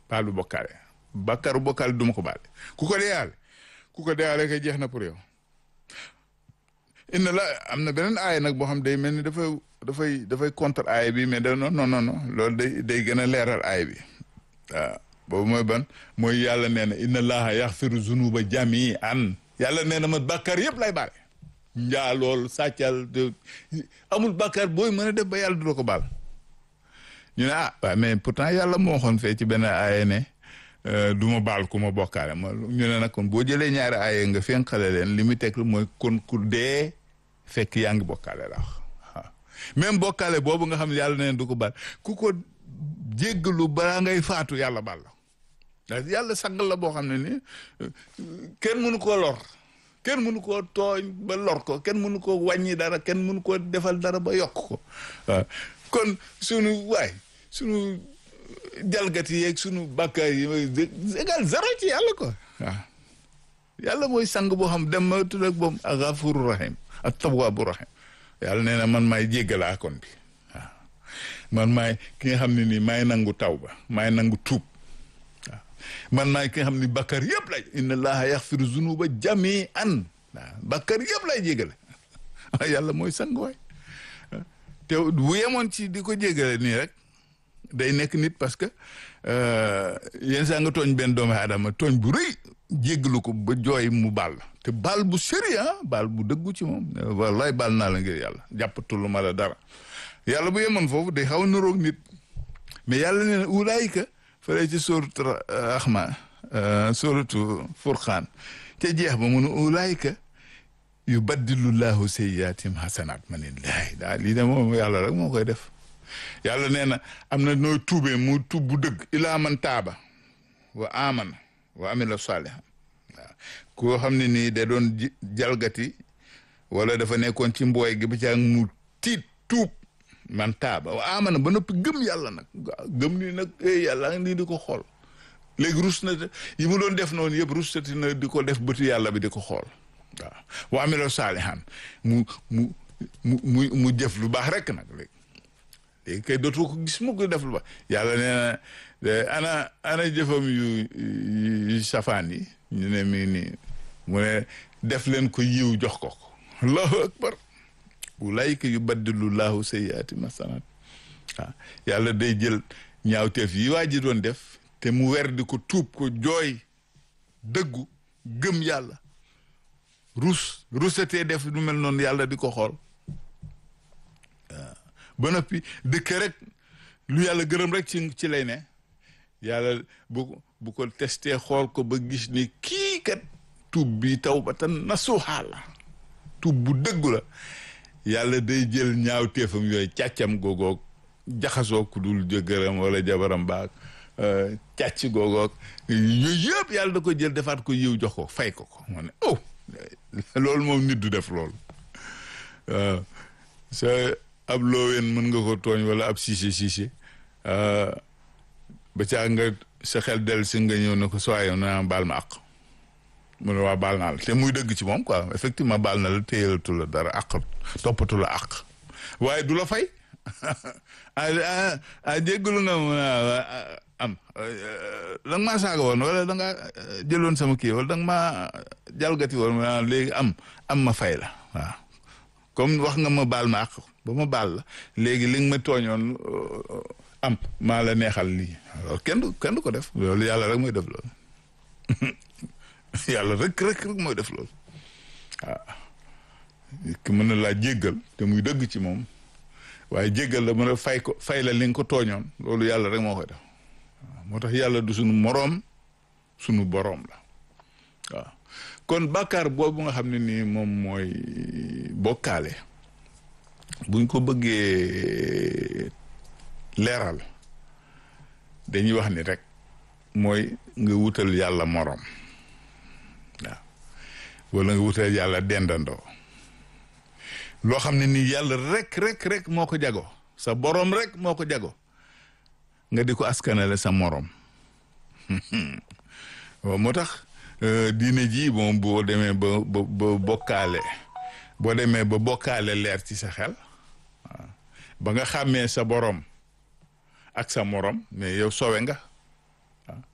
baalu bokkaale bàkkaaru bokkaale du ma ko baale ku ko deyaale ku ko deyaale kay jeex na pour yow inna la am na beneen aaya nag boo xam day mel ni dafay dafay dafay contre aaya bi mais da non non non loolu day day gën a leeral aaya bi waaw boobu mooy ban mooy yàlla nee na inna allaha yaxfiru zunuba jamian yàlla nee na ma bàkkaar yëpp lay baale njaalool sàccal amul bàkkaar booy mën a def ba yàlla du la ko baal ñu ne ah waaw mais pourtant yàlla moo waxoon fee ci benn aaya ne du ma baal ku ma bokkaale ma ñu ne nag kon boo jëlee ñaari aaya nga fenqale leen li muy teg mooy kon ku dee fekk yaa ngi bokkaale la wax waaw même bokkaale boobu nga xam ne yàlla neen du ko baal ku ko jéggalu balaa ngay faatu yàlla baal la yàlla sangal la boo xam ne ni kenn mënu koo lor kenn mënu koo tooñ ba lor ko kenn mënu koo wàññi dara kenn mënu koo defal dara ba yokk ko waaw kon sunu waay sunu jalgati yeeg sunu bàkkaar yi égal zéro ci yàlla ko waaw yàlla mooy sang boo xam dem ma tudd ak boom ak gafuru rahim ak tawaabu rahim yàlla nee na man maay jéggalaa kon bi waaw man maay ki nga xam ne nii maay nangu taw ba maay nangu tuub waaw man maay ki nga xam ne bàkkaar yëpp lay inna allaha yaxfiru zunuba jamian waaw bàkkaar yëpp lay jéggale yàlla mooy sang waay te bu yemoon ci di ko jéggale nii rek day nekk nit parce que yenn saa nga tooñ benn doomu aadama tooñ bu rëy jéggalu ko ba jooy mu baal te baal bu sérieux baal bu dëggu ci moom wallaay baal naa la ngir yàlla jàppatul ma la dara yàlla bu yemoon foofu day xaw a niroog nit mais yàlla nee na ulaayika fële ci sóoratu Rahmaan sóoratu Furqaan te jeex ba mu ne ulaayika yubaddilu llahu sayyiaatihim hasanaat ma ne laay daa lii de moom yàlla rek moo koy def yàlla nee na am na nooy tuubee mu tuub bu dëgg ilaa man taaba wa amana wa amila saalihan waaw koo xam ne nii da doon jalgati wala dafa nekkoon ci mbooy gi ba ca mu tiit tuub man taaba wa amana ba noppi gëm yàlla nag gëm ni nag yàlla nii di ko xool léegi rus na yi mu doon def noonu yëpp rustati na di ko def bëtu yàlla bi di ko xool waaw wa amila saalihan mu mu mu mu mu jëf lu baax rek nag léegi léegi kay dootoo ko gis mu ko def lu baax yàlla nee na ana ana jëfam yu yu safaan yi ñu ne mii nii mu ne def leen ko yiw jox ko ko allahu akbar ulaayika yubaddilu llahu sayyiaati masanaat waaw yàlla day jël ñaawteef yi waa ji doon def te mu wer di ko tuub ko jooy dëggu gëm yàlla rus rusatee def lu mel noonu yàlla di ko xool ba noppi dëkk rek lu yàlla gërëm rek ci ci lay ne yàlla bu bu ko testé xool ko ba gis ni kii kat tuub bi tawbatan nasuha la tuub bu dëggu la yàlla day jël ñaaw téefam yooyu càccam googoog jaxasoo ku dul jëkkëram wala jabaram baag càcc googoog yooyu yëpp yàlla da ko jël defaat ko yiw jox ko fay ko ko moo ne oh loolu moom nit du def loolu waaw sa ab looween mën nga ko tooñ wala ab siise siise ba caa nga sa xel del si nga ñëw ne ko soyo na baal ma àq mu ne waa baal naa la te muy dëgg ci moom quoi effectivement baal na la téyalatu la dara àq toppatu la àq waaye du la fay ah ah jéggalu nga mu am da nga maa saaga woon wala da nga jëloon sama kii wala da nga maa jalgati woon léegi am am ma fay la waaw comme wax nga ma baal ma àq ba ma baal la léegi li nga ma tooñoon am maa la neexal lii loolu kenn du kenn du ko def loolu yàlla rek mooy def loolu yàlla rek rek rek mooy def loolu waaw ki mën na laa jéggal te muy dëgg ci moom waaye jéggal la mën a fay ko fay la li nga ko tooñoon loolu yàlla rek moo koy def waaw moo tax yàlla du sunu moroom sunu boroom la waaw kon bàkkaar boobu nga xam ne nii moom mooy bokkaale buñ ko bëggee leeral dañuy wax ni rek mooy nga wutal yàlla moroom waaw wala nga wutal yàlla dendandoo loo xam ne nii yàlla rek rek rek moo ko jago sa boroom rek moo ko jago nga di ko askanale sa moroom waaw moo tax diine ji moom boo demee ba ba ba bokkaale boo demee ba bokkaale leer ci sa xel waaw ba nga xàmmee sa borom ak sa morom mais yow sowe nga waaw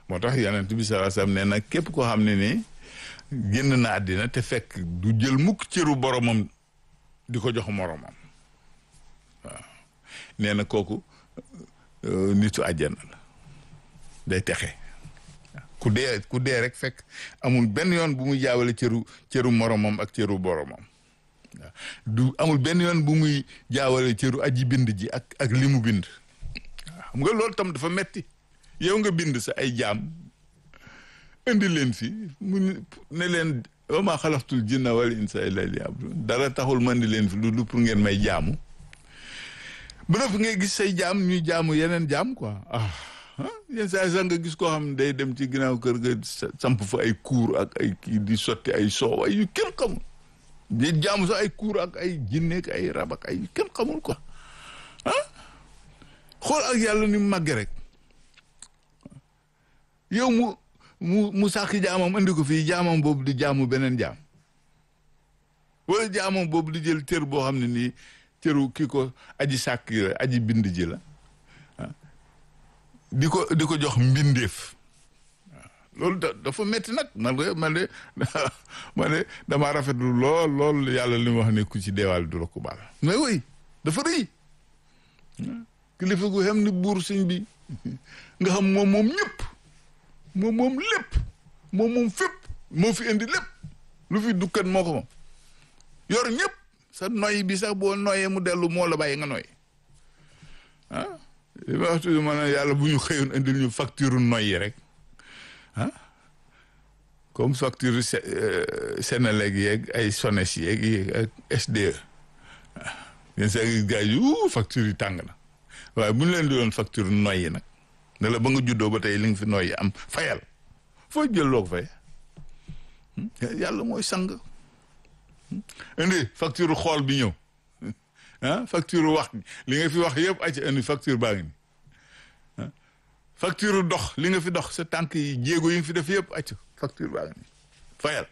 moo tax yonent bi sallallahu alayhi wasallam nee na képp koo xam ne ni génn na àddina te fekk du jël mukk cëru boromam di ko jox moromam waaw nee na kooku nitu àjjana la day texe ku dee ku dee rek fekk amul benn yoon bu muy jaawale cëru cëru moromam ak cëru boromam waaw du amul benn yoon bu muy jaawale cëru aji bind ji ak ak li mu bind xam nga loolu tam dafa metti yow nga bind sa ay jaam indi leen fi mu ne leen wa maa xalaqtul jinna wal insa illa liya'budun dara taxul ma indi leen fi lu lu pour ngeen may jaamu ba noppi ngay gis say jaam ñuy jaamu yeneen jaam quoi ah yenn saa sax nga gis koo xam ne day dem ci ginnaaw kër ga samp fa ay kuur ak ay kii di sotti ay soow ay yu kenn xamul di jaamu sax ay kuur ak ay jinne ak ay rab ak ay yu kenn xamul quoi ah xool ak yàlla ni mu màgge rek yow mu mu mu sàkk jaamam andi ko fii jaamam boobu di jaamu beneen jaam wala jaamam boobu di jël cër boo xam ne nii cëru kii ko aji sàkk la aji bind ji la di ko di ko jox mbindeef loolu da dafa metti nag man de man de man de damaa rafetlu lool lool yàlla li mu wax ne ku ci deewaal du la ko baal mais oui dafa rëy kilifa gu xam ni buur sëñ bi nga xam moom moom ñëpp moom moom lépp moom moom fépp moo fi indi lépp lu fi dukkat moo ko moom yor ñëpp sa noy bi sax boo noyee mu dellu moo la bàyyi nga noy ah li ma wax toujours ma ne yàlla bu ñu xëyoon indil ñu facture noy yi rek ah comme facture Senelec yeeg ay Sones yeeg yeeg ak SDE waaw yéen saa ngi gars yi facture yi tàng na waaye bu ñu leen di doon facture noy yi nag ne la ba nga juddoo ba tey li nga fi noy yi am fayal foo jël loo ko fay yàlla mooy sang indi facture xool bi ñëw ah facture wax li nga fi wax yëpp ac indi facture baa ngi ni ah facture dox li nga fi dox sa tànk yi jéego yi nga fi def yëpp ac facture baa ngi ni fayal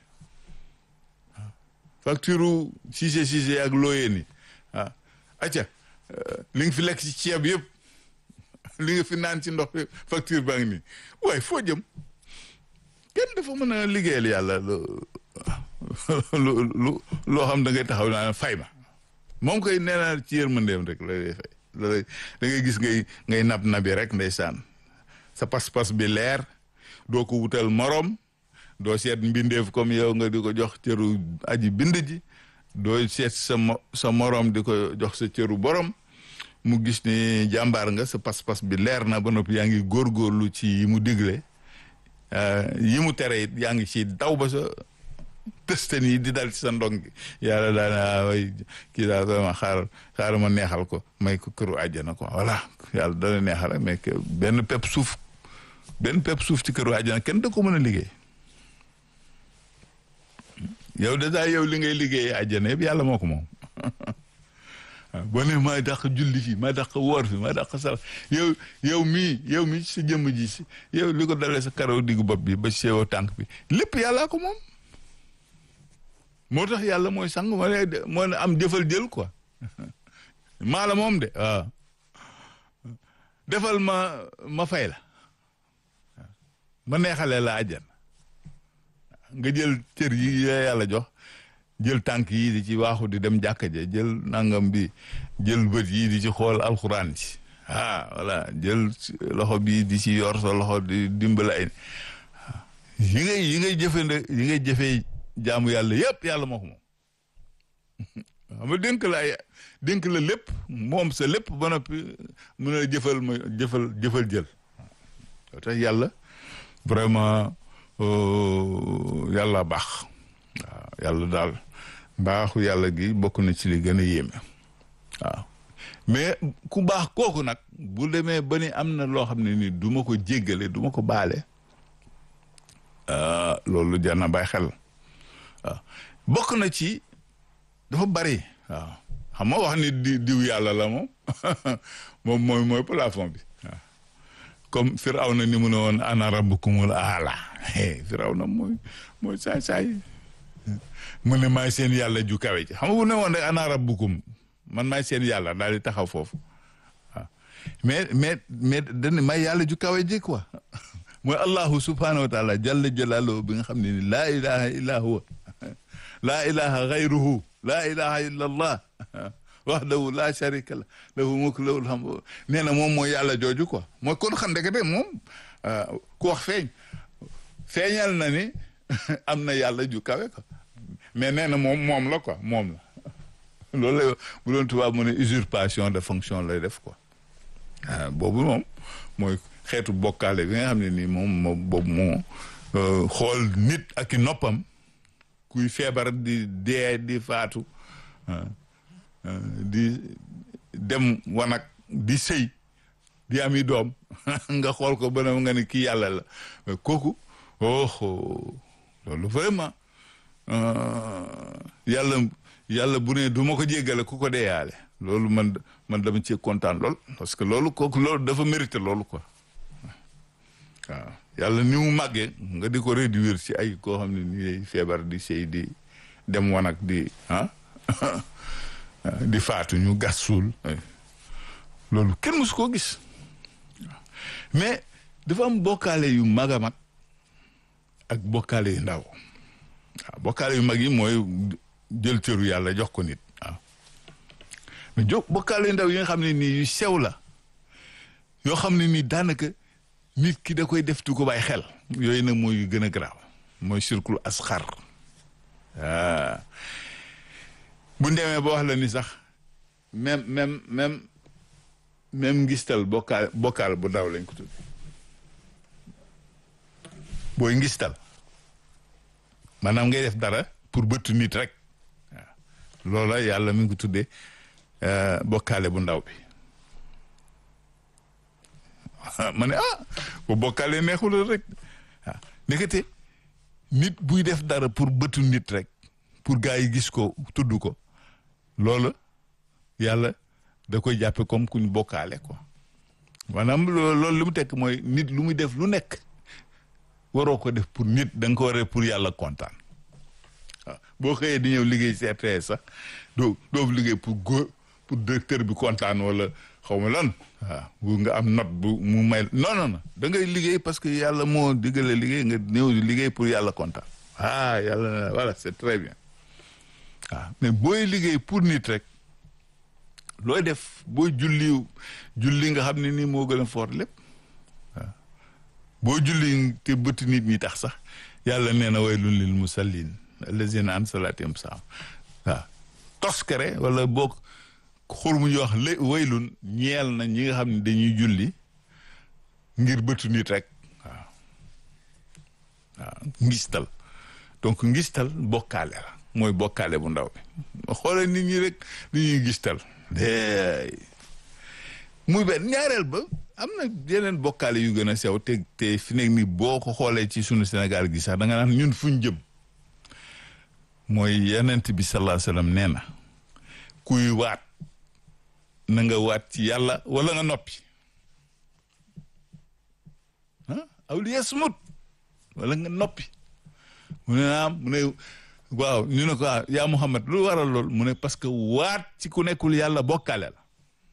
facture Cissé Cissé ak looyee ni ah acca li nga fi lekk ci ceeb yëpp li nga fi naan ci ndox facture baa ngi nii waaye foo jëm kenn dafa mën a liggéeyal yàlla lu lu loo xam da ngay taxaw naa fay ma moom koy nee naa ci yërmandeem rek la lay fay la lay da ngay gis ngay ngay nab nabi rek ndeysaan sa pas-pas bi leer doo ko wutal morom doo seet mbindeef comme yow nga di ko jox cëru aji bind ji doo seet sa sa morom di ko jox sa cëru borom mu gis ni jàmbaar nga sa pas-pas bi leer na ba noppi yaa ngi góorgóorlu ci yi mu digle yi mu tere it yaa ngi ci daw ba sa tëstan yi di dal ci sa ndong yàlla daal way kii daal vraiment xaaral xaaral ma neexal ko may ko këru àjjana quoi voilà yàlla dana neexal rek mais benn pepp suuf benn pepp suuf ci këru àjjana kenn da ko mën a liggéey yow dèjà yow li ngay liggéey àjjana yëpp yàlla moo ko moom boo ne maa dàq julli fi maa dàq woor fi maa dàq sarax yow yow mii yow mii sa jëmm ji si yow li ko dalee sa karaw diggu bopp bi ba seewoo tànk bi lépp yàllaa ko moom moo tax yàlla mooy sang moo ne moo ne am jëfal jël quoi maa la moom de waaw defal ma ma fay la ma neexalee la àjjan nga jël cër yi yàlla jox jël tànk yi di ci waaxu di dem jàkka ja jël nangam bi jël bët yi di ci xool alxuraan ci ah voilà jël loxo bi di ci yor sa loxo di dimbale ay yi ngay yi ngay jëfande yi ngay jëfee jaamu yàlla yëpp yàlla moo ko moom xam nga dénk la ay dénk la lépp moom sa lépp ba noppi mën a jëfal ma jëfal jëfal jël waaw tax yàlla vraiment yàlla baax waaw yàlla daal mbaaxu yàlla gi bokk na ci li gën a yéeme waaw mais ku baax kooku nag bu demee ba ni am na loo xam ne ni du ma ko jéggale du ma ko baale loolu jar na bàyyi xel waaw bokk na ci dafa bari waaw xam nga wax ni di diw yàlla la moom moom mooy mooy plafond bi waaw comme Firawna ni mu ne woon ana rabbukumul aala Firawna mooy mooy saay saay mu ne maay seen yàlla ju kawe ji xam nga bu ne woon rek ana rabbukum man maay seen yàlla daal di taxaw foofu waaw mais mais mais dañ may yàlla ju kawe ji quoi mooy allahu subhanahu wa taala jalla jalaaluhu bi nga xam ne ni laa ilaha illa huwa laa ilaha gayruhu laa ilaha illa allah wahdahu laa sharika la lahu mulku lahul hamdu nee na moom mooy yàlla jooju quoi mooy kon xam ndekete moom ku wax feeñ feeñal na ni am na yàlla ju kawe quoi mais nee na moom moom la quoi moom la loolu la bu doon tubaab mu ne usurpation de fonction lay def quoi ah boobu moom mooy xeetu bokkaale bi nga xam ne nii moom moom boobu moo xool nit ak i noppam kuy feebar di dee di faatu di dem wanak di sëy di ami doom nga xool ko ba nga ne kii yàlla la kooku oh loolu vraiment yàlla yàlla bu ne du ma ko jéggale ku ko deeyaale loolu man man dama ci kontaan lool parce que loolu kooku loolu dafa mérité loolu quoi waaw yàlla ni mu màggee nga di ko réduire ci ay koo xam ne ni feebar di sëy di dem wanak di ah di faatu ñu gas suul loolu kenn musu koo gis mais dafa am bokkaale yu mag a mag ak bokkaale yu ndaw waaw bokkaale yu mag yi mooy jël cëru yàlla jox ko nit waaw mais jo bokkaale yu ndaw yi nga xam ne nii yu sew la yoo xam ne nii daanaka nit ki da koy def tu ko bàyyi xel yooyu nag mooy yu gën a garaaw mooy circule asxar waaw bu demee ba wax la ni sax même même même même ngistal bokkaal bokkaal bu ndaw lañ ko tudd booy ngistal maanaam ngay def dara pour bëttu nit rek waaw loola yàlla mi ngi ko tuddee bokkaale bu ndaw bi ma ne ah bu bokkaale neexul rek waaw nekkate nit buy def dara pour bëttu nit rek pour gars yi gis ko tudd ko loolu yàlla da koy jàppe comme kuñ bokkaale quoi maanaam loolu li mu tekk mooy nit lu muy def lu nekk waroo ko def pour nit da nga ko waree pour yàlla kontaan waaw boo xëyee di ñëw liggéey ci RTS sax doo doo liggéey pour góor pour directeur bi kontaan wala xaw ma lan waaw bu nga am note bu mu may non non non da ngay liggéey parce que yàlla moo diggale liggéey nga ñëw liggéey pour yàlla kontaan ah yàlla voilà c'est très bien waaw mais booy liggéey pour nit rek looy def booy julli julli nga xam ne nii moo gën a fort lépp waaw boo julli te bëtt nit ñi tax sax yàlla nee na waylun lil musallin allazina an salatihim saam waaw toskare wala boog xur mu ñu wax lé waylun ñeel na ñi nga xam ne dañuy julli ngir bëtu nit rek waaw waaw ngistal donc ngistal bokkaale la mooy bokkaale bu ndaw bi xoole nit ñi rek li ñuy gistal muy benn ñaareel ba am na yeneen bokkaale yu gën a sew te te fi nekk ni boo ko xoolee ci sunu Sénégal gi sax da nga naan ñun fuñ jëm mooy yenent bi sallallahu alayhi wasallam nee na kuy waat na nga waat ci yàlla wala nga noppi ah aw li yasmut wala nga noppi mu ne naam mu ne waaw ñu ne ko ah yaa Muhammad lu waral lool mu ne parce que waat ci ku nekkul yàlla bokkaale la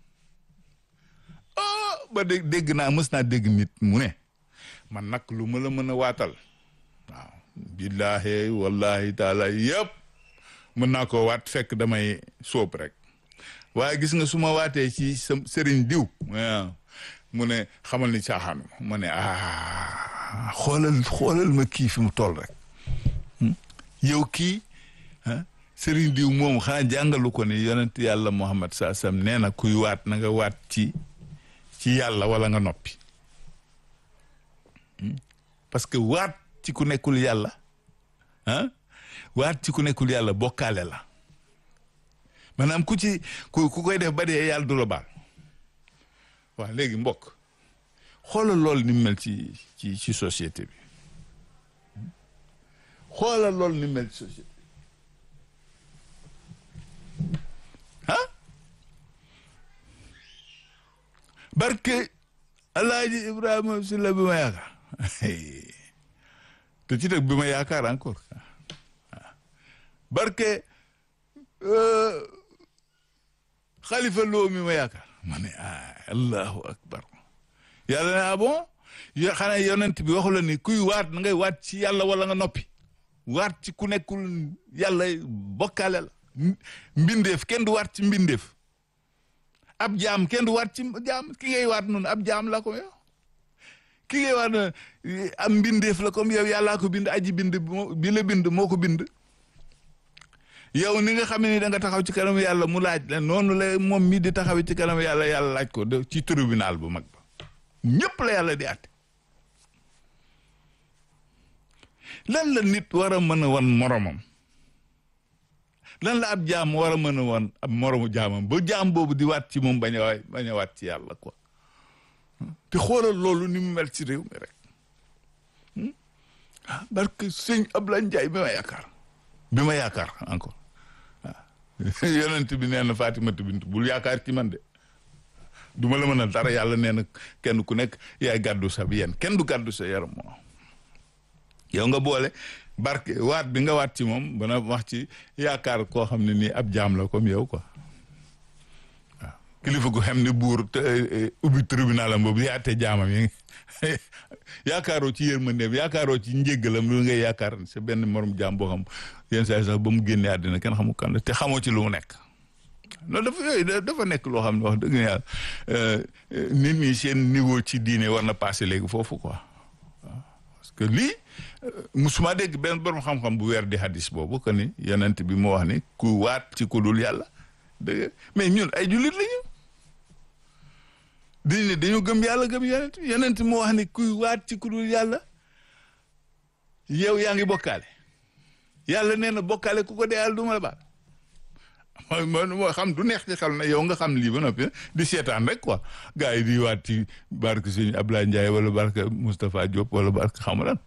ah ba dégg dégg naa mës naa dégg nit mu ne man nag lu ma la mën a waatal waaw billaahi wallahi taala yëpp mën naa ko waat fekk damay sóob rek waaye gis nga su ma waatee ci sa sëriñ diw waaw mu ne xamal ni caaxaanu ma ne ah xoolal xoolal ma kii fi mu toll rek yow kii sëriñ diw moom xanaa jàngalu ko ni yonent yàlla Muhammad saa sam nee na kuy waat na nga waat ci ci yàlla wala nga noppi parce que waat ci ku nekkul yàlla ah waat ci ku nekkul yàlla bokkaale la maanaam ku ci ku ku koy def ba dee yàlla du la baal waaw léegi mbokk xoolal loolu ni mel ci ci ci société bi xoolal loolu ni mel ci société ah barke alaaji ibrahima si la bi ma yaakaar te ci dëgg bi ma yaakaar encore barke xalifa loo mi ma yaakaar ma ne ah allahu akbar yàlla ne ah bon yo xanaa yonent bi waxu la ni kuy waat na ngay waat ci yàlla wala nga noppi waat ci ku nekkul yàlla bokkaale la mbindeef kenn du waat ci mbindeef ab jaam kenn du waat ci jaam ki ngay waat noonu ab jaam la ko yow ki ngay waat noonu am mbindeef la comme yow yàllaa ko bind aji bind bi la bind moo ko bind yow ni nga xam ne ni da nga taxaw ci kanam yàlla mu laaj la noonu la moom mii di taxaw ci kanam yàlla yàlla laaj ko ci tribunal bu mag ba ñëpp la yàlla di àtte lan la nit war a mën a wan moromam lan la ab jaam war a mën a wan ab moromu jaamam ba jaam boobu di waat ci moom bañ a waay bañ a waat ci yàlla quoi te xoolal loolu ni mu mel ci réew mi rek ah barke sëñ Ablaye Ndiaye bi ma yaakaar bi ma yaakaar encore waaw yonent bi nee na Fatimatu bint bul yaakaar ci man de du ma la mën a dara yàlla nee na kenn ku nekk yaay gàddu sa bi yéen kenn du gàddu sa yaram moo yow nga boole barke waat bi nga waat ci moom bana wax ci yaakaar koo xam ne nii ab jaam la comme yow quoi waaw kilifa gu xam ne buur te ubbi tribunal am boobu yaate jaamam yi yaakaaroo ci yërmandeem yaakaaroo ci njéggalam lu ngay yaakaar sa benn morom jaam boo xam yenn saa sax ba mu génnee àddina kenn xamu kan la te xamoo ci lu mu nekk loolu dafa yooyu dafa nekk loo xam ne wax dëgg yàlla nit ñi seen niveau ci diine war na passé léegi foofu quoi parce que lii musuma dégg benn borom xam-xam bu weer di hadis boobu que ni yonent bi moo wax ni ku waat ci ku dul yàlla dëgg mais ñun ay jullit lañu dañ ne dañoo gëm yàlla gëm yonent yonent moo wax ni kuy waat ci ku dul yàlla yow yaa ngi bokkaale yàlla nee na bokkaale ku ko dee yàlla du ma la baal mooy moo xam du neex ci xel na yow nga xam lii ba noppi di seetaan rek quoi gars yi di waat ci barke sëñ Ablaye Ndiaye wala barke Moustapha Diop wala barke xamu lan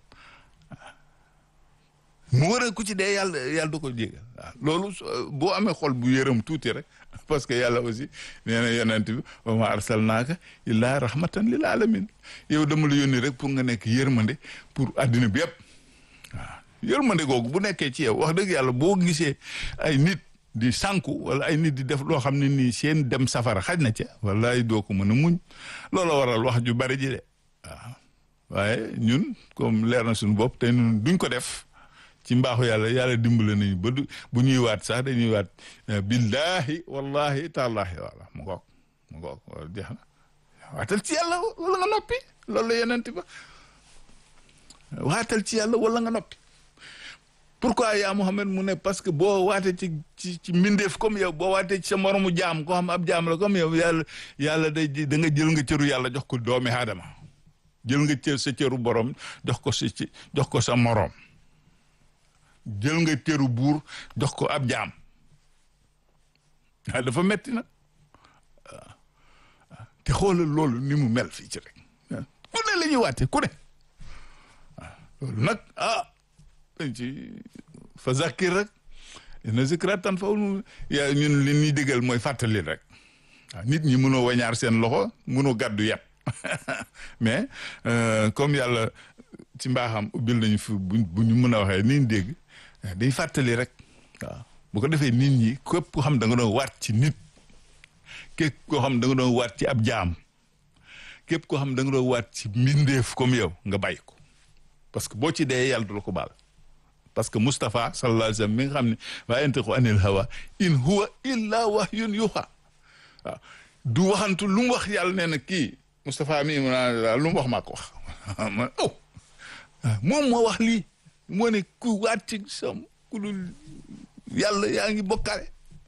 mu war a ku ci dee yàlla yàlla du ko jégal waaw loolu boo amee xol bu yërëm tuuti rek parce que yàlla aussi nee na yonent bi wa ma arsalnaaka illaa rahmatan lil alamin yow dama la yónni rek pour nga nekk yërmande pour addina bi yëpp waaw yërmande googu bu nekkee ci yow wax dëgg yàlla boo gisee ay nit di sànku wala ay nit di def loo xam ne nii seen dem safara xaj na ca wallaay doo ko mën a muñ loola waral wax ju bari ji de waaw waaye ñun comme leer na suñu bopp te ñun duñ ko def ci mbaaxu yàlla yàlla dimbale nañu ba du bu ñuy waat sax dañuy waat billahi wallahi taalaahi wala mu ngoog mu ngoog wala jeex na waatal ci yàlla wala nga noppi loolu la yeneen ba waatal ci yàlla wala nga noppi pourquoi yaa Muhammad mu ne parce que boo waatee ci ci ci mbindeef comme yow boo waatee ci sa moromu jaam koo xam ab jaam la comme yow yàlla yàlla day da nga jël nga cëru yàlla jox ko doomi aadama jël nga cër sa cëru borom jox ko sa ci jox ko sa moroom jël nga cëru buur jox ko ab jaam waaw dafa metti nag waaw te xoolal loolu ni mu mel fii ci rek ku ne la ñuy waate ku ne waaw loolu nag ah dañ ci fa zakir rek na zikra tan fa yaa ñun li ñuy digal mooy fàttali rek waaw nit ñi mënoo wañaar seen loxo mënoo gàddu yat mais comme yàlla ci mbaaxam ubbil nañu fi bu ñu mën a waxee ni ñu dégg day fàttali rek waaw bu ko defee nit ñi képp koo xam da nga doon waat ci nit képp koo xam da nga doon waat ci ab jaam képp koo xam da nga doon waat ci mbindeef comme yow nga bàyyi ko parce que boo ci dee yàlla du la ko baal parce que Moustapha sallallahu alayhi wa sallam mi nga xam ne waa yantiqu anil hawa in huwa illa wahyun yuha waaw du waxantu lu mu wax yàlla nee na kii Moustapha mi ma lu mu wax maa ko wax ma oh moom moo wax lii moo ne ku waat ci sam ku dul yàlla yaa ngi bokkaale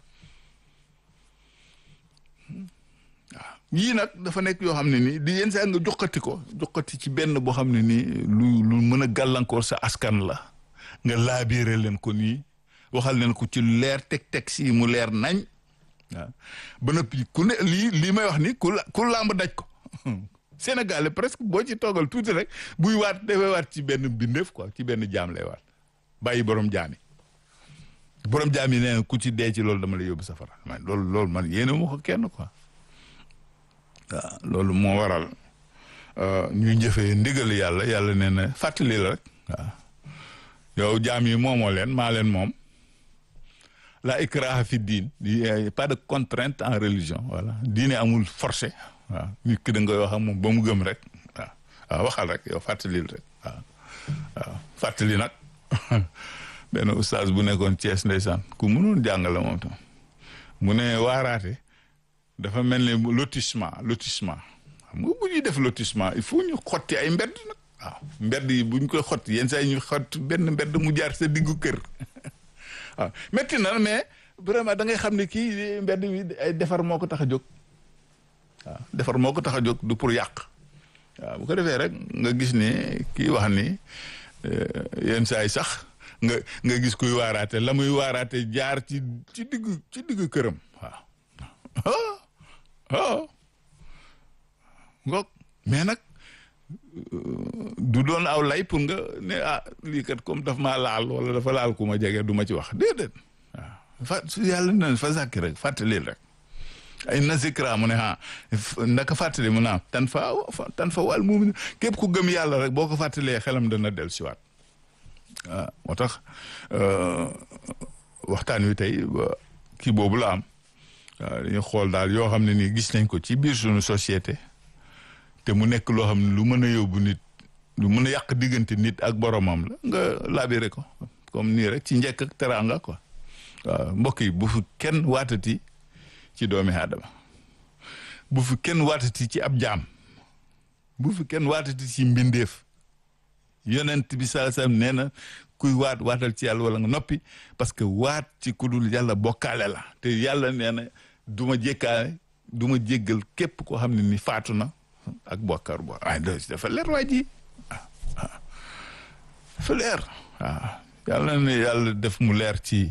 waaw yii nag dafa nekk yoo xam ne nii di yenn saa nga jokkati ko jokkati ci benn boo xam ne nii lu lu mën a gàllankoor sa askan la nga laabiire leen ko nii waxal leen ko ci leer teg teg si mu leer nañ waaw ba noppi ku ne lii lii may wax ni ku la ku làmb daj ko Sénégal presque boo ci toogal tuuti rek buy waat dafay waat ci benn bindeef quoi ci benn jaam lay waat bàyyi borom jaam yi borom jaam yi nee na ku ci dee ci loolu dama lay yóbbu safara man loolu loolu man yéene ma ko kenn quoi waaw loolu moo waral ñuy jëfee ndigal yàlla yàlla nee na fàttali la rek waaw yow jaam yi moomoo leen maa leen moom la ikraha fi diin pas de contrainte en religion voilà diine amul forcé waaw nit ki da ngay wax ak moom ba mu gëm rek waaw waaw waxal rek yow fàttalil rek waaw waaw fàttali nag benn oustaz bu nekkoon Thiès ndeysaan ku mënoon jàngale moom tam mu ne waaraate dafa mel ni lotissement lotissement xam nga bu ñuy def lotissement il faut ñu xotti ay mbedd nag waaw mbedd yi bu ñu koy xotti yenn saa yi ñu xott benn mbedd mu jaar sa diggu kër waaw métti na mais vraiment da ngay xam ne kii mbedd bi ay defar moo ko tax a jóg waaw defar moo ko tax a jóg du pour yàq waaw bu ko defee rek nga gis ne kii wax ni yenn saa yi sax nga nga gis kuy waaraate la muy waaraate jaar ci ci digg ci digg këram waaw oh ngoog mais nag du doon aw lay pour nga ne ah lii kat comme daf maa laal wala dafa laal ku ma jege du ma ci wax déedéet waaw fa su yàlla na fa sàkki rek fàttali rek ay na zikra mu ne ah ndaka fàttali mu naam tan fa tan fa wàll mu képp ku gëm yàlla rek boo ko fàttalee xelam dana del siwaat waaw moo tax waxtaan wi tey kii boobu la am waaw dañuy xool daal yoo xam ne nii gis nañ ko ci biir suñu société te mu nekk loo xam ne lu mën a yóbbu nit lu mën a yàq diggante nit ak boromam la nga labiré ko comme nii rek ci njëkk ak teraanga quoi waaw mbokk yi bu fi kenn waatati ci doomi aadama bu fi kenn waatati ci ab jaam bu fi kenn waatati ci mbindeef yonent bi sallallahu alayhi wasallam nee na kuy waat waatal ci yàlla wala nga noppi parce que waat ci ku dul yàlla bokkaale la te yàlla nee na du ma jékkaale du ma jéggal képp koo xam ne ni faatu na ak bokkar bo ay dafa leer waa ji dafa leer waaw yàlla ne yàlla def mu leer ci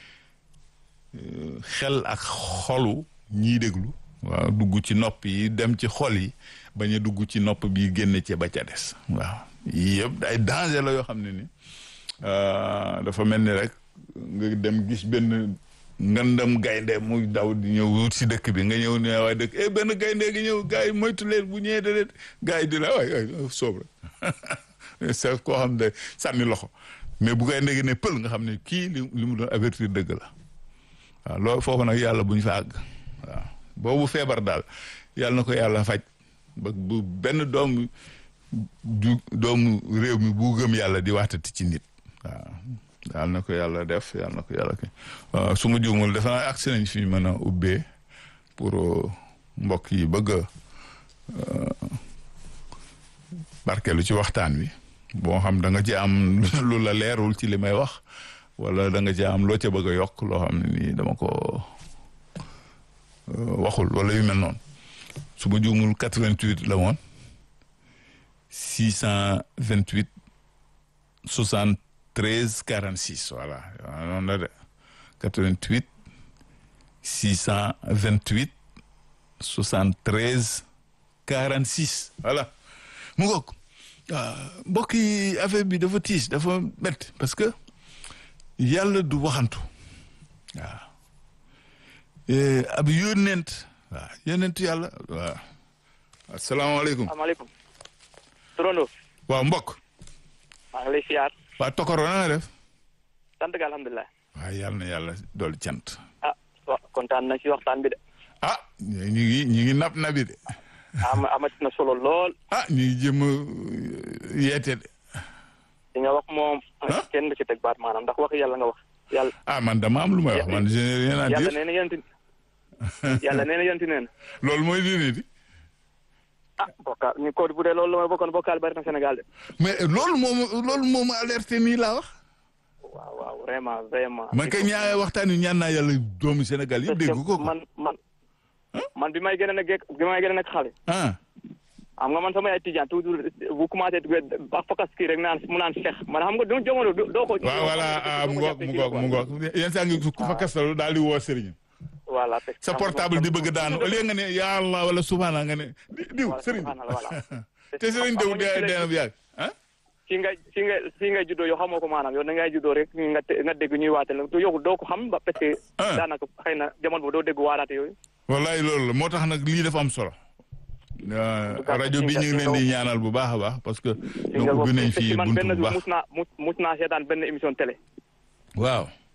xel ak xolu ñiy déglu waaw dugg ci nopp yi dem ci xol yi bañ a dugg ci nopp bi génne ci ba ca des waaw yii yëpp ay danger la yoo xam ne ni dafa mel ni rek nga dem gis benn ngandam gaynde muy daw di ñëw wut si dëkk bi nga ñëw ne waaye dëkk eh benn gaynde gi ñëw gars yi moytu leen bu ñëwee de gars yi di la waay waay soob rek c'est koo xam ne sànni loxo mais bu gaynde gi ne pël nga xam ne kii li li mu doon avertir dëgg la waaw loolu foofu nag yàlla bu ñu fa àgg waaw boobu feebar daal yàlla na ko yàlla faj ba bu benn doom du doomu réew mi bu gëm yàlla di waxtati ci nit waaw yàlla na ko yàlla def yàlla na ko yàlla ki waaw su ma juumul defe naa agsi nañ fi ñu mën a ubbee pour mbokk yi bëgg a barkeelu ci waxtaan wi boo xam da nga ci am lu la leerul ci li may wax wala da nga ci am loo ca bëgg a yokk loo xam ne nii dama ko waxul wala yu mel noonu su ma juumul 88 la woon 628 73 46 voilà waaw noonu la de 88 628 73 46 voilà mu ngoog mbokk yi affaire bi dafa tiis dafa métti parce que yàlla du waxantu waaw ab yónneent waaw yónneent yàlla waaw asalaamaaleykum asalaamaaleykum turando waaw mbokk maa ngi lay siyaar waa tokoro na nga def sant ga alhamdulilah waaw yàlla na yàlla dool cant ah wa kontaan na ci waxtaan bi de ah ñu ngi ñu ngi nab nabi de am amati na solo lool ah ñu ngi jëm yeete de li nga wax moom kenn du ci teg baat maanaam ndax wax yàlla nga wax yàlla ah man dama am lu may wax man je n'ai rien à yàlla dire nee na yonti yàlla nee na yonti nee na loolu mooy diine di ah bokkaal ñu ko bu dee loolu la may bokkoon bokkaal bari na Sénégal de mais loolu moom loolu moom alerté nii laa wax waaw waaw vraiment vraiment man kay ñaa waxtaan wi ñaan naa yàlla doomu Sénégal yëpp dégg ko man man man bi may gën a nekk bi may gën a nekk xale ah xam nga man sama yaay tijaan toujours bu commencé ba fakas kii rek naan mu naan Cheikh man xam nga du jamono doo ko waaw voilà ah mu ngoog mu ngoog mu ngoog yenn saa ngi ku fa kastalu daal di woo sëriñ voilà sa portable di bëgg daanu au lieu nga ne ya Allah wala subhana nga ne diw sëriñ te sëriñ diw dee dee na bu yàgg ah si nga si nga si ngay juddoo yow xamoo ko maanaam yow da ngay juddoo rek nga nga dégg ñuy waate la yow doo ko xam ba parce que daanaka xëy na jamono boobu doo dégg waaraate yooyu wallaay loolu la moo tax nag lii dafa am solo rajo bi ñu ngi leen di ñaanal bu baax a baax parce que donc ubbi nañ fii man buntu benn bu jour baax mus naa mus mus naa seetaan benn émission télé waaw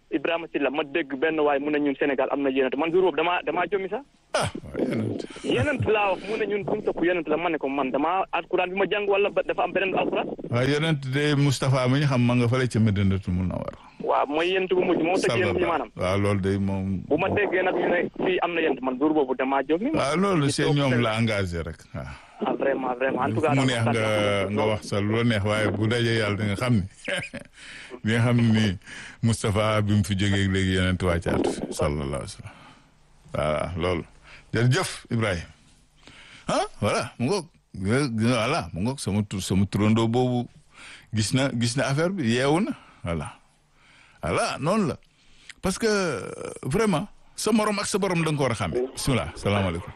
Ibrahima Silla ma dégg benn waay mu ne ñun Sénégal am na yenent man jour boobu damaa damaa jommi sax ah waaw yenent yenent laa wax mu ne ñun fu mu topp yenent la ma ne ko man damaa alquran bi ma jàng wala ba- dafa am beneen alquran waaw yenent de Moustapha mi ñu xam ma nga fële ca Medinatul Munawwar waaw mooy yenent bu mujj moo tëj yenent yi maanaam waaw loolu de moom bu ma déggee nag ñu ne fii am na yenent man jour boobu damaa jommi waaw loolu c'est ñoom la engagé rek waaw ah vraiment vraiment en tout cas mu neex nga nga wax sa lu la neex waaye bu dajee yàlla di nga xam ni di nga xam ni Moustapha bi mu fi jógee léegi yeneen wàccaatu fi sallallahu alayhi wa sallam voilà loolu jërëjëf Ibrahima ah voilà mu ngoog voilà mu ngoog sama tur sama turandoo boobu gis na gis na affaire bi yeewu na voilà voilà noonu la parce que vraiment sa morom ak sa borom da nga ko war a xàmme bisimilah salaamaaleykum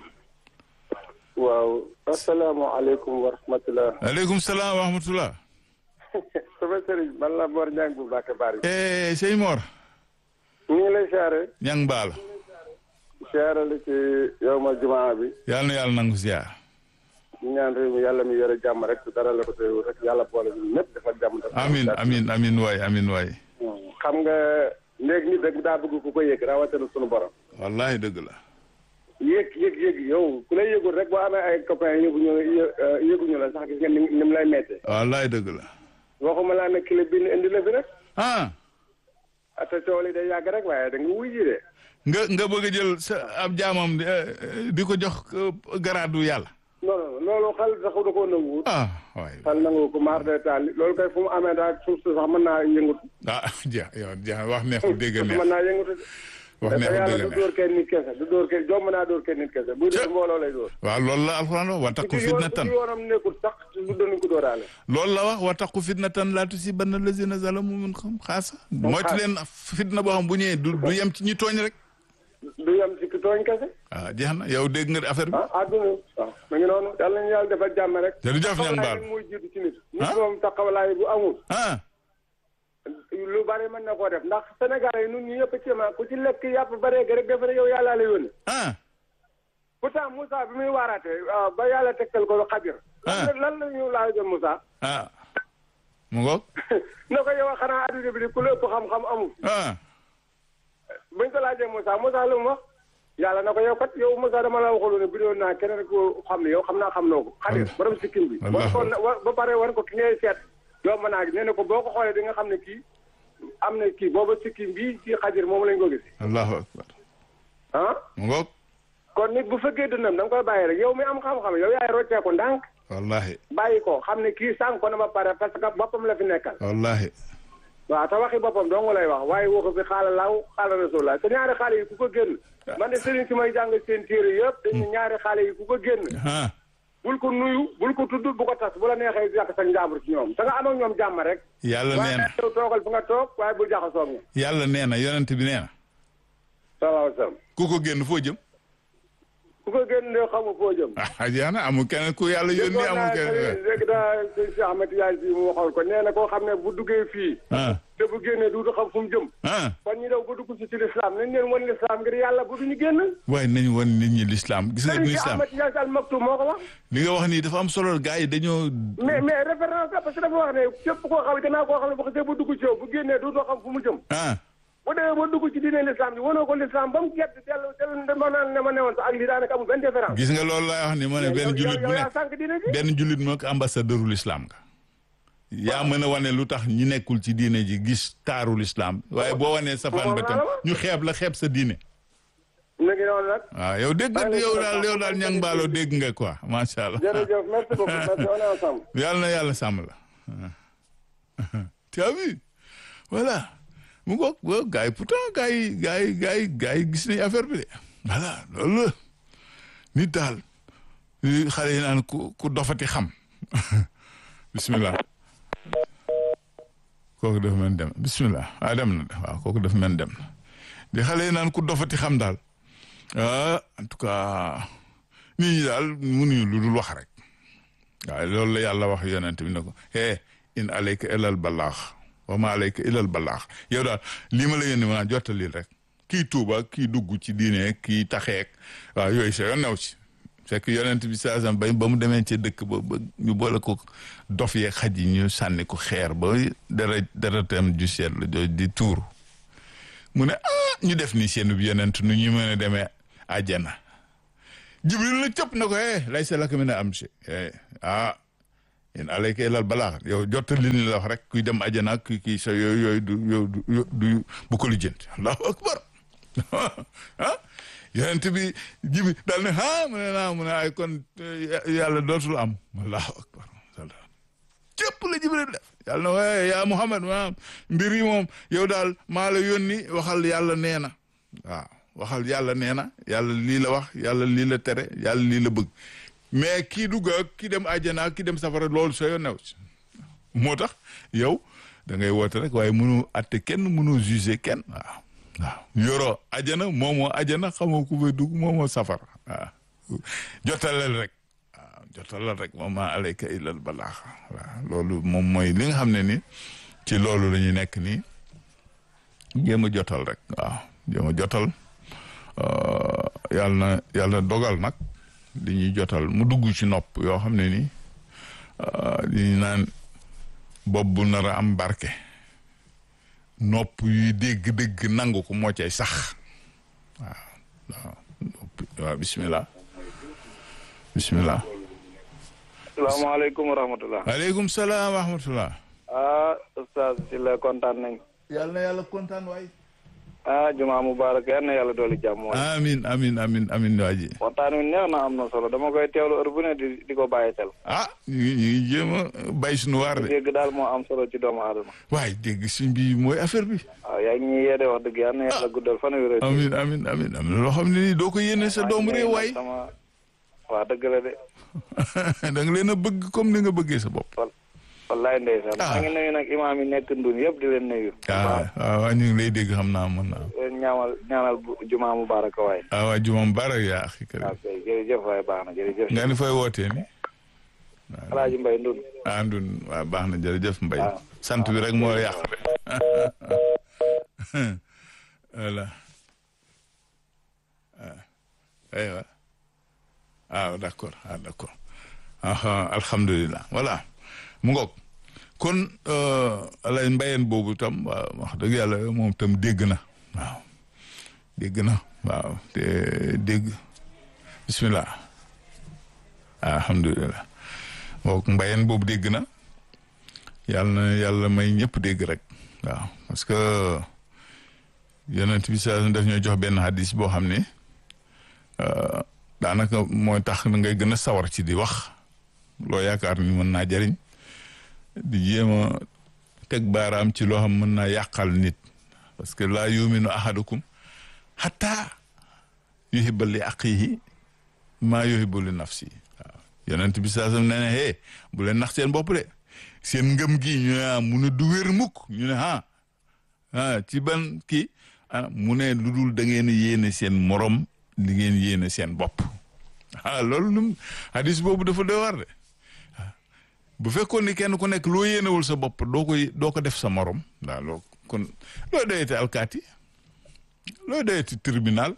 waaw asalaamaaleykum wa rahmatulah. aleykum salaam wa rahmatullah sama sëriñ man la Mor Niang bu Mbacke Bari. eh sëñ Mor ñu ngi lay siyaare. ñang baal siyaare la ci yow ma jumaa bi. yàlla na yàlla nangu ziar ñu ñaan réew mi yàlla mi yore jàmm rek dara la ko teew rek yàlla boole ñu ñëpp dafa jàmm. dafa amin amin amin waay amin waay xam nga léegi nit rek daa bëgg ku ko yëg rawatina sunu borom. wallahi dëgg la yëg yëg yëg yow ku lay yëgul rek boo amee ay copains yëguñu yëguñu la sax gis nga ni ni mu lay méttee. wallahi dëgg la waxuma laa ne kilo bi indi la fi rek. ah ate coow li day yàgg rek waaye da nga wuy ji de. nga nga bëgg a jël sa ab jaamam di, eh, di ko jox eh, garaadu yàlla non non loolu xel sax da koo nanguwut. ah waay xel nangu ko maar de taal loolu kay fu mu amee daal suuf si sax mën naa yëngutu. ah jeex yow jeex wax neexul dégg suuf neex mën naa yëngutu. wax te neexul yàlla dégg du neex dóor kenn nit kese du dóor kenn jomb naa dóor kenn nit kese buy dóor mbooloo lay dóor. waaw loolu la alxuraan wax wa taqu ci fitnatan yoon yoonam nekkul sax du doon ko dóoraale. loolu la wax wa taqu fitnatan laa tusibanna lazina zalamu minkum xaasa moytu leen fitna boo xam bu ñëwee du du yem ci ñi tooñ rek du yem ci ki tooñ kese. ah jeex na yow dégg nga affaire bi ah àdduna waaw mu ngi noonu yàlla nañu yàlla defal jàmm rek. jërëjëf ñang baal taxawalaay mooy jiitu ci nit. Ah? nit moom taxawalaay bu amul. ah lu bari mën na koo def ndax Sénégalais yi ñun ñu yëpp ci ma ku ci lekk yàpp baree rek defe ne yow yàllaa la yónni. ah pourtant Moussa bi muy waaraatee ah, ba yàlla tegtal ko xadir. Ah. lan lan la ñu laajoon Moussa. ah mu ngoog ne ko yow xanaa adduna bi di ku la ëpp xam-xam amul. ah buñ ko laajee Moussa Moussa lu mu wax. yàlla na ko yow kat yow Moussa dama la waxaloon ne bi doon naa keneen ko xam ne yow xam naa xam noo ko. xadir borom sikkim bi. Wallaahi. wan ko wa- ba pare wan ko ki ngay seet. yow mën naa nee na ko boo ko xoolee di nga xam ne kii am na kii booba sikkim bii ci xadir moom lañ ko gis. allahu akbar ah mu ngoog kon nit bu fekkee dënnam da nga koy bàyyi rek yow mi am xam-xam yow yaay roccee ko ndànk wallahi bàyyi ko xam ne kii sànq ko na ba pare parce que boppam la fi nekkal. wallahi waaw te waxi boppam dong lay wax waaye waxu fi xaala laaw xaala rasulullah te ñaari xaale yi ku ko génn man de sëriñ si may jàng seen téere yëpp dañu ñaari xaale yi ku ko génn ah bul ko nuyu bul ko tudd bu ko tas bu la neexee yàq sa njàmbur ci ñoom da nga am ak ñoom jàmm rek yàlla nee waaye na yow toogal fi nga toog waaye bul jaxasoo ak ñoom yàlla nee na yonent bi nee na salaahu salaam ku ko génn foo jëm ku ko génn de xamu foo jëm ah jeex na amul kenn ku yàlla yónni amul kenn léegi daa sëñ Cheikh Ahmed Tidiane si mu waxoon ko nee na koo xam ne bu duggee fii ah te bu génnee du xam fu mu jëm ah kon ñu daw ba dugg si ci lislaam nañ leen wan lislaam ngir yàlla bu duñu génn waaye nañu wan nit ñi l'islam gis nga sëriñ du si l'islam Ahmed Tidiane Al Maktoum moo ko wax li nga wax nii dafa am solo gars yi dañoo mais mais référence la parce que dafa wax ne képp koo xam ne gannaaw koo xam ne bu xasee ba dugg ci yow bu génnee du doo xam fu mu jëm ah bu demee ba dugg ci diine l'islam bi wanoo ko l'islam ba mu gett dellu dellu dama naan ne ma newoon sax ak lii daanaka amul benn différence gis nga loolu laay wax ni ma ne benn jullit bu yow yaa nekk sànq diine ji benn jullit moo ko ambassadeur l'islam nga yaa mën a wane lu tax ñi nekkul ci diine ji gis taaru l'islam waaye boo wanee safaan ba tam ñu xeeb la xeeb sa diine mu ngi noonu nag waaw yow dégg nga yow daal yow daal ñang mbaaloo dégg nga quoi macha allah jërëjëf merci beaucoup merci on est ensemble yàlla na yàlla sàmm la tu as vu voilà mu ngoog ba gars yi pourtant gars yi gars yi gars yi gars yi gis nañ affaire bi de voilà loolu la nit daal li xale yi naan ku ku dofati xam bismillah kooku dafa mel dem bismillah ah dem na de waaw kooku dafa mel dem na di xale yi naan ku dofati xam daal ah en tout cas nit ñi daal mënuñu lu dul wax rek waaye loolu la yàlla wax yonent bi ne ko eh in alayka ilal balaax wa ma alayka ilal balaax yow daal lii ma la yónni ma jottalil rek kii tuuba kii dugg ci diine kii taxeek waaw yooyu sa yoon new ci fekk yonent bi saa sam ba ba mu demee ci dëkk ba ba ñu boole ko dof yeeg xaj yi ñu sànni ko xeer ba dara dara tam ju seet la jooju di tuuru mu ne ah ñu def ni seen yonent nu ñu mën a demee àjjana jibril la cëpp na ko eh laysa laka mina amri ah yéen alayka ilal balaax yow jottali li la wax rek kuy dem àjjana ak kii sa yooyu yooyu du yow du du bu ko lijjanti allahu akbar ah yonent bi jibi daal ne ah mu ne naa mu ne ay kon yàlla dootul am allahu akbar cëpp la jibril def yàlla na waaye yaa muhammad maanaam mbir yi moom yow daal maa la yónni waxal yàlla nee na waaw waxal yàlla nee na yàlla lii la wax yàlla lii la tere yàlla lii la bëgg mais kii dugg ak kii dem àjjana ak kii dem safara loolu soo yoon new ci moo tax yow da ngay woote rek waaye mënu atte kenn mënu juger kenn waaw waaw yoroo àjjana moomoo àjjana xamoo ku fay dugg moomoo safara waaw jotaleel rek waaw jotaleel rek moom maa alayka illal balaax waaw loolu moom mooy li nga xam ne ni ci loolu la ñu nekk nii jéem a jotal rek waaw jéem a jotal yàlla na yàlla dogal nag di ñuy jotal mu dugg ci nopp yoo xam ne ni di naan bopp bu nar a am barke nopp yuy dégg-dégg nangu ko moo cay sax waaw waaw waaw bismillah bismillah salaamaaleykum wa rahmatulah. aleykum salaam wa rahmatullah ah oustaz si la kontaan nañ. yàlla na yàlla kontaan waay ah jumaa mubarak yal na yàlla dooli jàmm waay. amin amin amin amin waa ji waxtaan wi neex na am na solo dama koy teewlu heure bu ne di di ko bàyyi xel. ah ñu ngi ñu ngi jéem a bay suñu waar de dégg daal moo am solo ci doomu aadama. waaye dégg suñ bi mooy affaire bi waaw yaa ngi ñuy yeede wax dëgg yal na yàlla guddal fan wi rek. amin amin amin am na loo xam ne nii doo ko yéene sa doomu réew waay sama waa dëgg la de. da nga leen a bëgg comme ni nga bëggee sa bopp wal wallaay ndeysaan. Ah. maa ngi nuyu nag imaam yi nekk ndun yëpp di leen nuyu. ah waaw ñu ngi lay dégg xam naa mën naa leen ñaanal ñaanal bu jumaa mubarak waay. ah waa jumam barak yaa axi kër waaw kay jërëjëf waay baax na jërëjëf. nga ni fay wootee ni Alaaji Mbay ndun. andun waaw baax na jërëjëf mbay waaw. sant bi rek moo yàq de voilà ah aywa ah d'accord ah d'accord ah alhamdulilah voilà mu ngoog kon alay mbayeen boobu tam waaw wax dëgg yàlla moom tam dégg na waaw dégg na waaw te dégg bismillah alhamdulilah mook mbayeen boobu dégg na yàlla na yàlla may ñëpp dégg rek waaw parce que yonent bi sa daf ñoo jox benn hadis boo xam ne daanaka mooy tax na ngay gën a sawar ci di wax loo yaakaar ni mën naa jariñ di jéem a teg baaraam ci loo xam mën naa yàqal nit parce que laa yuminu ahadukum hatta yuhibba li aqihi maa yuhibbu li nafsi waaw yonent bi saa sam nee ne hee bu leen nax seen bopp de seen ngëm gi ñu ne ah mu ne du wér mukk ñu ne ah ah ci ban kii ah mu ne lu dul da ngeen yéene seen morom li ngeen yéene seen bopp ah loolu num hadis boobu dafa doy war de bu fekkoon ni kenn ku nekk loo yéenewul sa bopp doo ko doo ko def sa morom waaw loo kon looy doyati alkaati looy doyati tribunal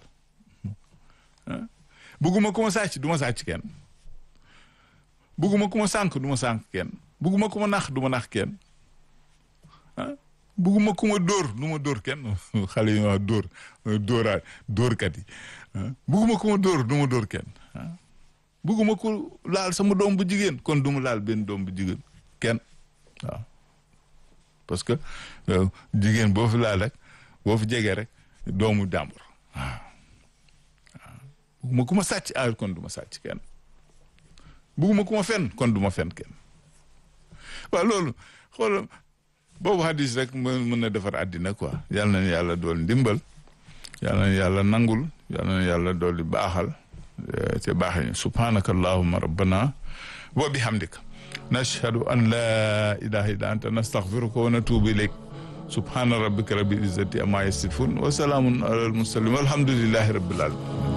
bugguma ku ma sàcc du ma sàcc kenn bugguma ku ma sànk du ma sànk kenn bugguma ku ma nax du ma nax kenn ah bugguma ku ma dóor du ma dóor kenn xale yi wax dóor dóoraa dóorkat yi bugguma ku ma dóor du ma dóor kenn bugguma ku laal sama doom bu jigéen kon du ma laal benn doom bu jigéen kenn waaw parce que jigéen boo fi laal rek boo fi jegee rek doomu jàmbur waaw bugguma ku ma sàcc ah kon du ma sàcc kenn bugguma ku ma fen kon du ma fen kenn waaw loolu xool boobu hadis rek mën mën na defar àddina quoi yal na yàlla dool ndimbal yal na yàlla nangul yal na yàlla dool di baaxal te baaxee subhanaka allahumma rabbana wa bihamdika nashhadu an la ilaha illa anta nastaghfiruka wa natubu ilayk subhana rabbika rabbil izzati amma yasifun wa salaamun ala al mursalin walhamdulillahi rabbil alamin